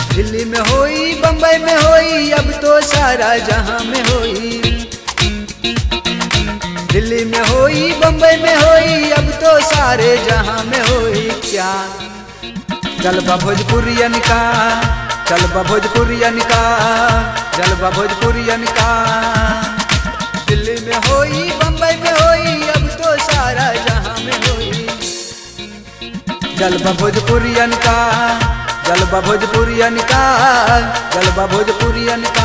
दिल्ली में होई बम्बई में होई अब तो सारा जहां में होई दिल्ली में होई बम्बई में होई अब तो सारे जहां में होई क्या जलवा भोजपुरियन का जलवा भोजपुरियन का जलवा भोजपुरियन का दिल्ली में होई बम्बई में होई अब तो सारा जहां में होई जलवा भोजपुरियन का जलवा भोजपुरियन का जलवा भोजपुरियन का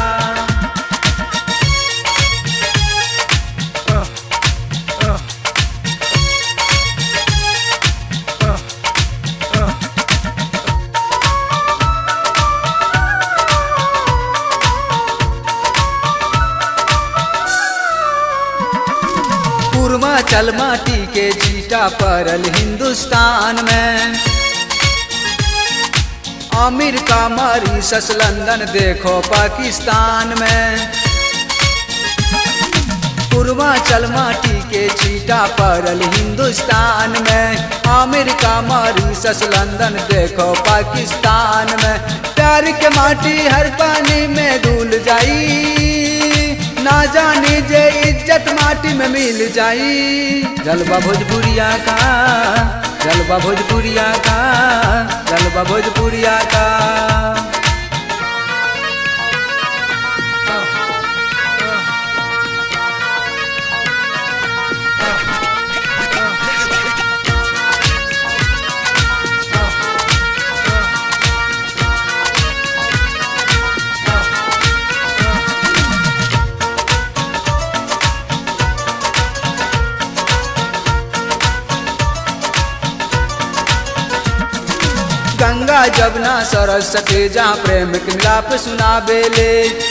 पूर्वाचल माटी के छीटा पड़ल हिंदुस्तान में अमेरिका मॉरिशस लंदन देखो पाकिस्तान में पूर्वाचल माटी के छीटा पड़ल हिंदुस्तान में अमेरिका मॉरिशस लंदन देखो पाकिस्तान में प्यार के माटी हर पानी में धुल जाई ना जानी जे इज्जत माटी में मिल जाई जलवा भोजपुरिया का जलवा भोजपुरिया का जलवा भोजपुरिया का गंगा जमुना सरस्वती जहाँ प्रेम के मिलाप सुनाबेले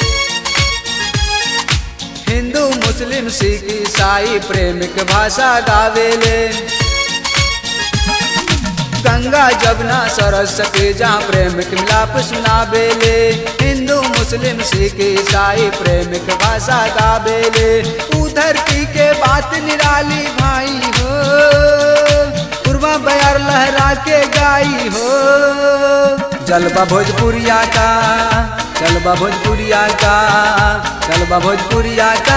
हिंदू मुस्लिम सिख ईसाई प्रेम के भाषा गावेले गंगा जमुना सरस्वती जहाँ प्रेम के मिलाप सुनाबेले हिंदू मुस्लिम सिख ईसाई प्रेम के भाषा गावेले ऊ धरती के बात निराली भाई हो पूर्वा बयार लहरा के गाई हो जलवा भोजपुरिया का जलवा भोजपुरिया का जलवा भोजपुरिया का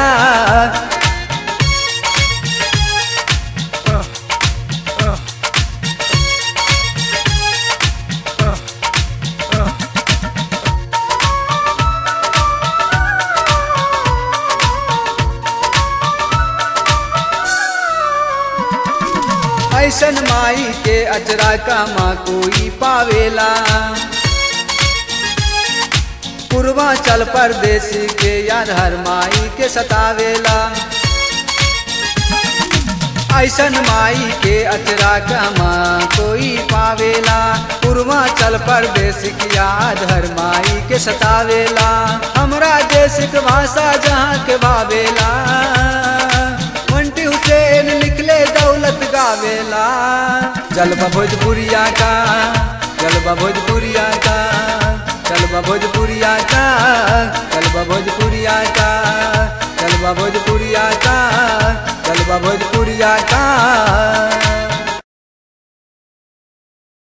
ऐसन माई के अजरा का माँ कोई पावेला पूर्वाचल परदेश के याद हर माई के सतावेला ऐसन माई के अचरा का माँ कोई पावेला पूर्वाचल परदेश की याद हर माई के सतावेला हमरा देश के भाषा जहाँ के भावेला मंटी हुसैन निकले दौलत गावेला जलवा भोजपुरिया का जलवा भोजपुरिया का जलवा भोजपुरिया का जलवा भोजपुरिया का जलवा भोजपुरिया का जलवा भोजपुरिया का